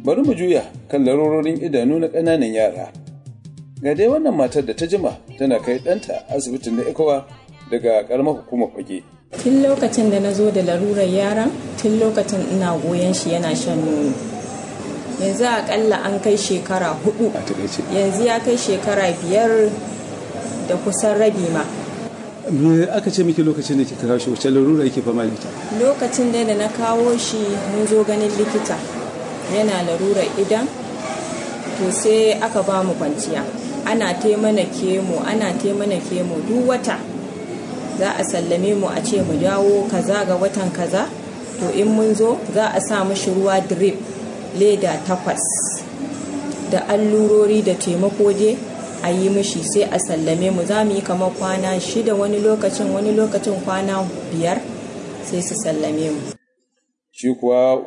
bari mu juya kan larurorin idanu na ƙananan yara ga dai wannan matar da ta jima tana kai ɗanta asibitin na ikowa daga ƙaramar hukumar fage tun lokacin da na zo da larurar yaran tun lokacin ina goyon shi yana shan nono yanzu akalla an kai shekara hudu a takaice yanzu ya kai shekara biyar da kusan rabi ma me aka ce miki lokacin da kika kawo shi wacce larura yake fama da ita lokacin da da na kawo shi mun zo ganin likita yana larurar idan to sai aka ba mu kwanciya ana taimana kemo ana taimana kemo duk wata za a sallame mu a ce mu dawo kaza ga watan kaza to in mun zo za a sa mashi ruwa drip leda takwas da allurori da taimako je a yi mishi sai a sallame mu za mu yi kamar kwana shida wani lokacin wani lokacin kwana biyar sai su sallame mu shi kuwa